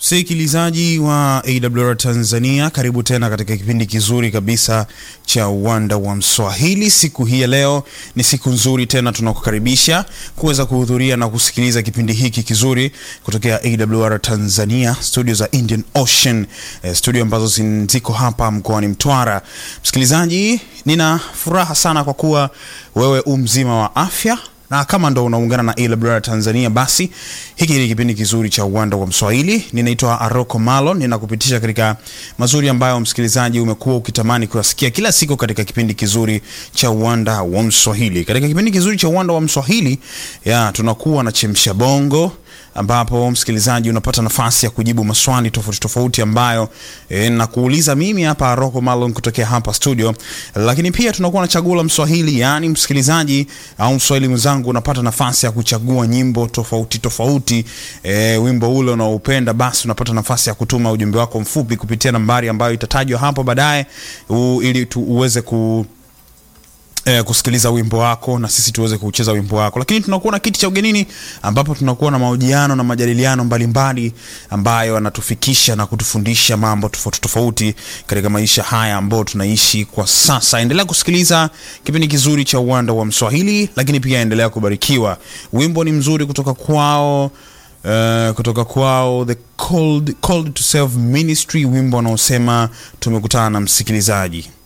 Msikilizaji wa AWR Tanzania, karibu tena katika kipindi kizuri kabisa cha uwanda wa Mswahili. Siku hii ya leo ni siku nzuri tena, tunakukaribisha kuweza kuhudhuria na kusikiliza kipindi hiki kizuri kutokea AWR Tanzania, studio za Indian Ocean, eh, studio ambazo zin- ziko hapa mkoani Mtwara. Msikilizaji, nina furaha sana kwa kuwa wewe umzima wa afya na kama ndo unaungana na AWR Tanzania, basi hiki ni kipindi kizuri cha uwanda wa Mswahili. Ninaitwa Aroko Malo, ninakupitisha katika mazuri ambayo msikilizaji umekuwa ukitamani kuyasikia kila siku katika kipindi kizuri cha uwanda wa Mswahili. Katika kipindi kizuri cha uwanda wa Mswahili ya tunakuwa na chemsha bongo ambapo msikilizaji unapata nafasi ya kujibu maswali tofauti tofauti ambayo e, na kuuliza mimi hapa Rocco Malon kutokea hapa studio, lakini pia tunakuwa na chaguo la Mswahili, yaani msikilizaji au Mswahili mwenzangu unapata nafasi ya kuchagua nyimbo tofauti tofauti. E, wimbo ule unaoupenda basi unapata nafasi ya kutuma ujumbe wako mfupi kupitia nambari ambayo itatajwa hapo baadaye u- ili tu uweze ku eh, kusikiliza wimbo wako na sisi tuweze kucheza wimbo wako, lakini tunakuwa na kiti cha ugenini ambapo tunakuwa na mahojiano na majadiliano mbalimbali ambayo yanatufikisha na kutufundisha mambo tofauti tofauti katika maisha haya ambayo tunaishi kwa sasa. Endelea kusikiliza kipindi kizuri cha uwanda wa Mswahili, lakini pia endelea kubarikiwa. Wimbo ni mzuri kutoka kwao Uh, kutoka kwao the called, called to serve ministry, wimbo wanaosema tumekutana na msikilizaji